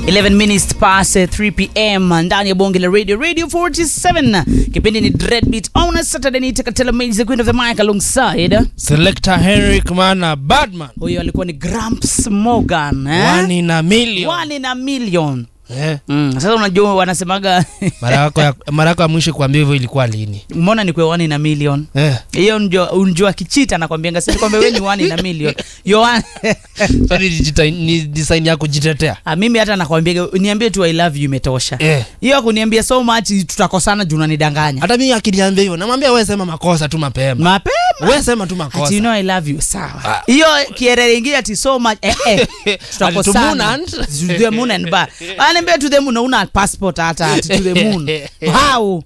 11 minutes past 3 pm ndani ya bonge la radio radio 47 kipindi ni dreadbeat on a saturday ni takatela maze the queen of the mic alongside Selector Henrik Mana Badman. huyo alikuwa ni gramps morgan eh? One in a million. One in a million Eh, mm. sasa unajua wanasemaga mara yako ya mara yako ya mwisho kuambia hivyo ilikuwa lini? mbona ni kwa one in a million Eh. hiyo unjua unjua kichita nakwambianga sasa kwamba wewe ni one in a million yo one So ni digita- ni design ya kujitetea. Ah, mimi hata nakwambia niambie tu i love you imetosha Eh. hiyo ya kuniambia so much tutakosana juu unanidanganya Hata mimi akiniambia hivyo namwambia wewe sema makosa tu mapema. mapema Wewe sema tu ati you makosa. know i love you sawa Ah. hiyo kierere ingine ati so much eh, eh, tutakosana Ati to moon and- to the moon and back anaambia to the moon una passport hata ati to the moon how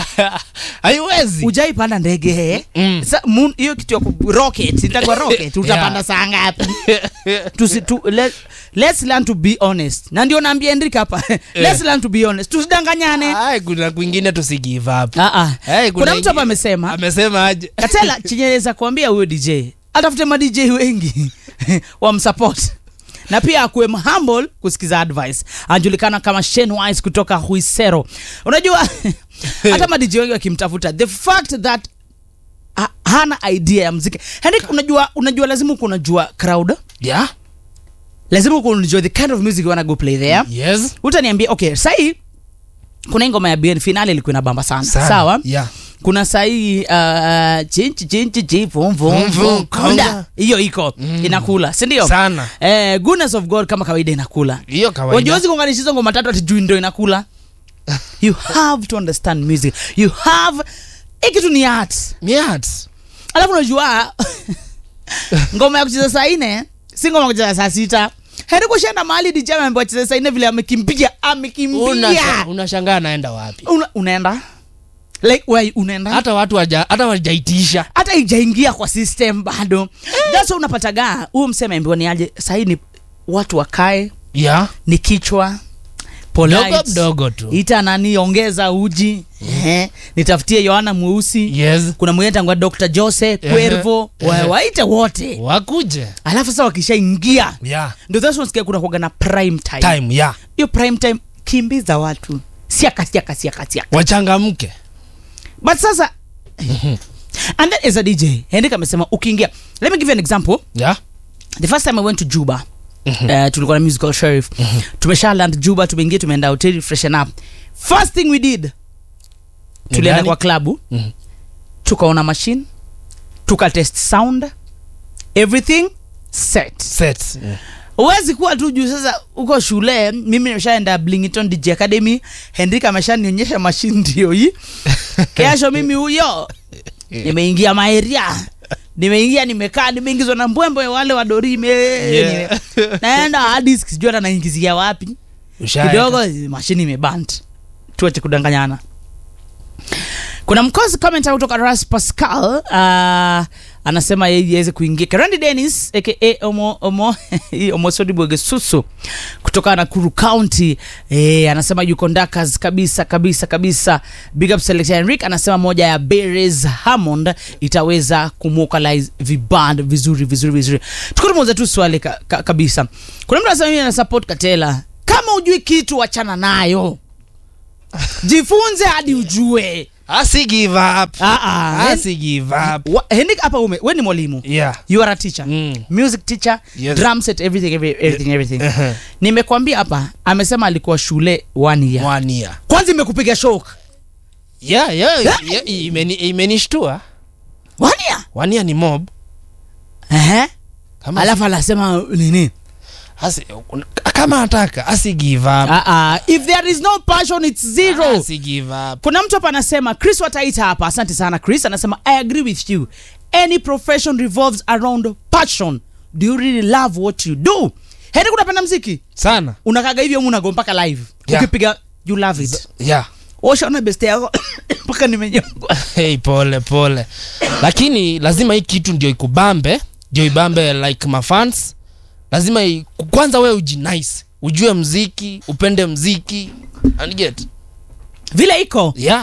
Haiwezi. ujaipanda ndege eh? Mm. Sa, moon hiyo kitu ya ku- rocket itakuwa rocket utapanda Yeah. saa ngapi Tusi, tu, let, let's learn to be honest na ndio naambia Henrik hapa let's learn to be honest tusidanganyane Ai, kuna kwingine tusi give up. Ah, ah. Hey, kuna mtu hapa ingi- amesema Amesema aje? katela chenye naweza kuambia huyo dj atafute ma dj wengi wamsupport na pia akuwe humble kusikiza advice anajulikana kama Shane Wise kutoka huisero unajua hata ma dj wengi wakimtafuta the fact that ha, hana idea ya mziki Henrik, unajua unajua lazima uko unajua crowd Yeah. lazima uko unajua the kind of music you wanna go play there Yes. utaniambia okay sahii kuna hii ngoma ya bien finale ilikuwa inabamba sana, Sana. sawa Yeah. kuna sahii uh, chinchi chinchi chi vum vum Vum, vum vum, kunda konda. hiyo iko Mm. inakula si ndio Sana. eh, goodness of god kama kawaida inakula Hiyo kawaida. wajuwezi kuunganisha hizo ngoma tatu ati juu ndo inakula you have to understand music you have hii kitu ni art Miat. alafu unajua ngoma ya kucheza saa nne si ngoma ya kucheza saa sita heri kushaenda mahali DJ ameambiwa acheze saa nne vile amekimbia amekimbia Unasha- Unashangaa naenda wapi? Una, unaenda like where unaenda Hata watu waja, hata wajaitisha. hata ijaingia kwa system bado that's why unapataga huyu mseme ambiwa ni aje sahii ni watu wakae Yeah. ni kichwa Mdogo polite mdogo tu. ita nani ongeza uji eh, nitafutie yohana mweusi Yes. kuna mwingine tangwa dr jose kwervo wa, Ehe. waite wote Wakuje. alafu sasa wakishaingia Yeah. ndio sasa unasikia kuna kuaga na prime time Time, yeah. hiyo prime time kimbiza watu siaka siaka siaka siaka Wachangamke. but sasa and then as a dj henrik amesema ukiingia let me give you an example Yeah. the first time i went to juba uh, tulikuwa na musical sheriff tumesha land juba tumeingia tumeenda hoteli freshen up first thing we did tulienda gani? kwa klabu Mhm. tukaona machine tukatest sound everything set Set. huwezi kuwa tu juu sasa uko shule mimi nimeshaenda blingiton dj academy henrik ameshanionyesha mashine ndio hii kesho mimi huyo nimeingia maeria nimeingia nimekaa nimeingizwa na mbwembwe wale wadorime Yeah. naenda hadi sijui hata naingizia wapi Ushaeka. kidogo mashini imebant tuache kudanganyana kuna mkosi comment kutoka ras pascal uh, anasema yeye aweze kuingia karandi denis aka omo omo hii omosodibwege susu kutoka nakuru county eh, anasema yuko ndakas kabisa kabisa kabisa big up selector henrik anasema moja ya beres hammond itaweza kumwokalize viband vizuri vizuri vizuri tukutumuza tu swali ka, ka, kabisa kuna mtu anasema mimi ana support katela kama ujui kitu wachana nayo jifunze hadi ujue Asi give up. Ah, ah, Asi give up. Wa- henrik hapa ume we ni mwalimu Yeah. you are a teacher Mm. music teacher Yes. drum set everything every, everything everything Uh-huh. nimekwambia hapa amesema alikuwa shule one year One year. kwanza imekupiga shock Yeah, yeah, Yeah. yeah, imeni- imenishtua. one year One year ni mob. Ehe. Kama alafu anasema nini asi, kama ataka asi give up. ah, ah, if there is no passion it's zero Asi give up. kuna mtu hapa anasema chris wataita hapa asante sana chris anasema i agree with you any profession revolves around passion do you really love what you do heri kunapenda mziki Sana. unakaga hivyo mu unago mpaka live Yeah. ukipiga you love it Yeah. washaona best yako mpaka nimenyongwa Hey, pole pole. Lakini lazima hii kitu ndio ikubambe, ndio ibambe like mafans. Lazima i, kwanza wewe ujinice. Ujue mziki, upende mziki. And get. vile iko Yeah.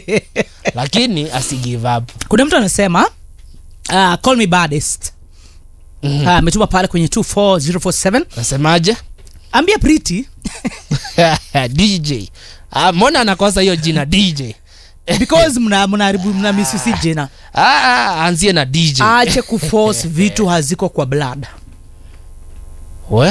Lakini asi give up. kuna mtu anasema uh, call me baddest Mhm. Ah, ametuma pale kwenye 24047 Nasemaje? ambia priti dj ah, mbona anakosa hiyo jina dj because mna mnaharibu mna misisi jina ah, ah, anzie na dj ache kuforce vitu haziko kwa blood we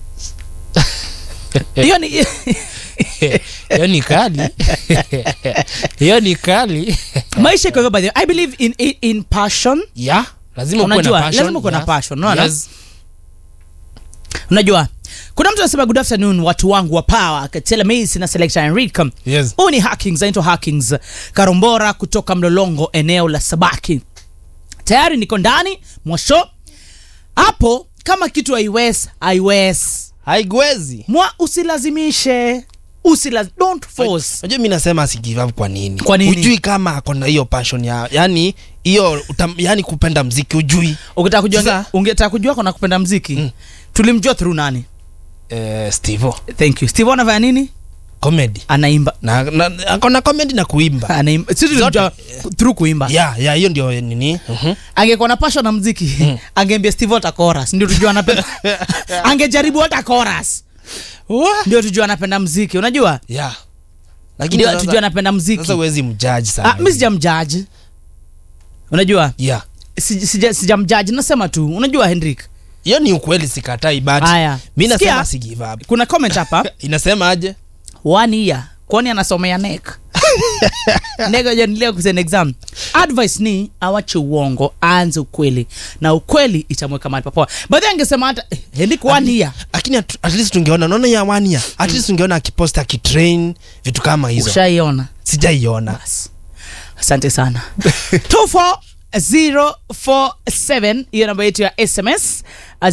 hiyo ni hiyo ni kali hiyo ni kali maisha iko hivyo by the way. i believe in, in, in passion ya lazima ukuwe na Unajua, passion, lazima ukuwe na yes. passion, unaona? Yes. unajua kuna mtu anasema good afternoon watu wangu wa power katela mace na selector enrique Yes. huu ni hackings anaitwa hackings karombora kutoka mlolongo eneo la sabaki tayari niko ndani mwasho hapo kama kitu haiwes haiwes haigwezi mwa usilazimishe Usilaz don't force unajua mi nasema asi give up kwa nini Kwa nini? ujui kama ako na hiyo passion ya yani hiyo utam- yani kupenda mziki ujui ukitaka kujua Sasa- ungetaka kujua kona kupenda mziki Mm. tulimjua through nani eh, stevo thank you steve anafanya nini comedy anaimba na, na ako na comedy na kuimba anaimba sisi tulimjua through kuimba ya ya hiyo ndio nini Mhm. angekuwa na passion na mziki mm. angeambia steve hata chorus ndio tujua anapenda angejaribu hata chorus ndio tujua anapenda mziki unajua ya lakini ndio sasa- tujua anapenda mziki sasa huwezi mjaji sana ah, mi sijamjaji unajua ya sijamjaji sija, sijamjudge, nasema tu unajua henrik hiyo ni ukweli sikatai but Haya. mi nasema Sikia. si give up kuna comment hapa inasema aje one year kwani anasomea nek negojanileo kusena exam advice ni awache uongo aanze ukweli na ukweli itamweka mahali papoa baadhi angesema hata eh, henrik one year lakini at, at least tungeona naona ya one year at least tungeona akipost akitrain vitu kama hizo ushaiona sijaiona basi asante sana 24047 hiyo namba yetu ya sms uh,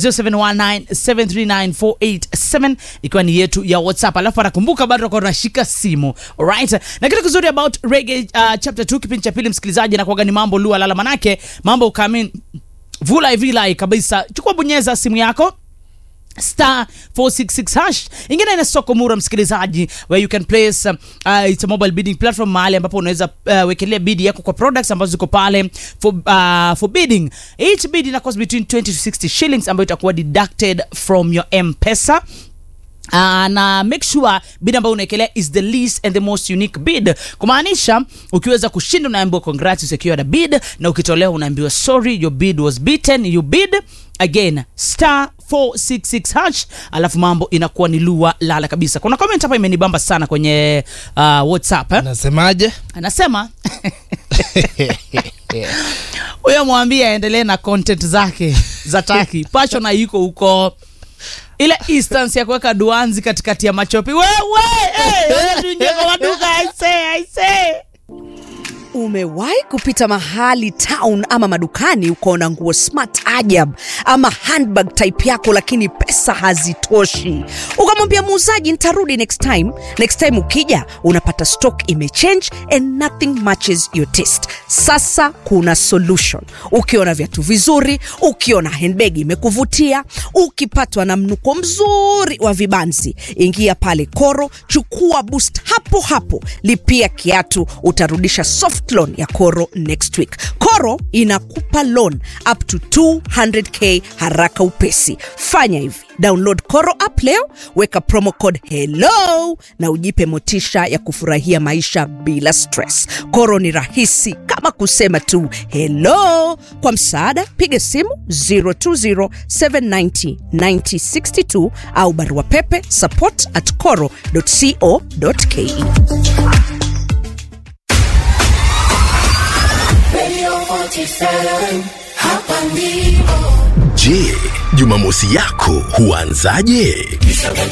0719739487 ikiwa ni yetu ya whatsapp alafu anakumbuka bado takuwa tunashika simu alright na kitu kizuri about rege uh, chapter 2 kipindi cha pili msikilizaji nakuaga ni mambo lua lala manake mambo ukamin vulai vilai kabisa chukua bonyeza simu yako star 466 hash ingine ina soko mura msikilizaji where you can place um, uh, it's a mobile bidding platform mahali ambapo unaweza uh, wekelea bid yako kwa products ambazo ziko pale for, uh, for bidding each bid ina cost between 20 to 60 shillings ambayo itakuwa deducted from your mpesa Uh, na make sure bid ambayo unaekelea is the least and the most unique bid kumaanisha ukiweza kushinda unaambiwa congrats you secured a bid na ukitolewa unaambiwa sorry your bid was beaten you bid again star 466 hash alafu mambo inakuwa ni lua lala kabisa kuna comment hapa imenibamba sana kwenye uh, whatsapp eh? nasemaje anasema huyo mwambie aendelee na content zake za taki pasho na yuko huko ile instance ya kuweka duanzi katikati ya machopi wewe hey, tuingie kwa maduka I say, I say. umewahi kupita mahali town ama madukani ukaona nguo smart ajab ama handbag type yako lakini pesa hazitoshi ukamwambia muuzaji nitarudi next time next time ukija unapata stock imechange and nothing matches your taste sasa kuna solution ukiona viatu vizuri ukiona handbag imekuvutia ukipatwa na mnuko mzuri wa vibanzi ingia pale koro chukua boost hapo hapo lipia kiatu utarudisha soft loan ya koro next week koro inakupa loan up to 200k haraka upesi fanya hivi download koro app leo weka promo code hello na ujipe motisha ya kufurahia maisha bila stress koro ni rahisi kama kusema tu hello kwa msaada piga simu 020790962 au barua pepe support at coro co.ke Radio 47, hapa ndipo Je, Jumamosi yako huanzaje?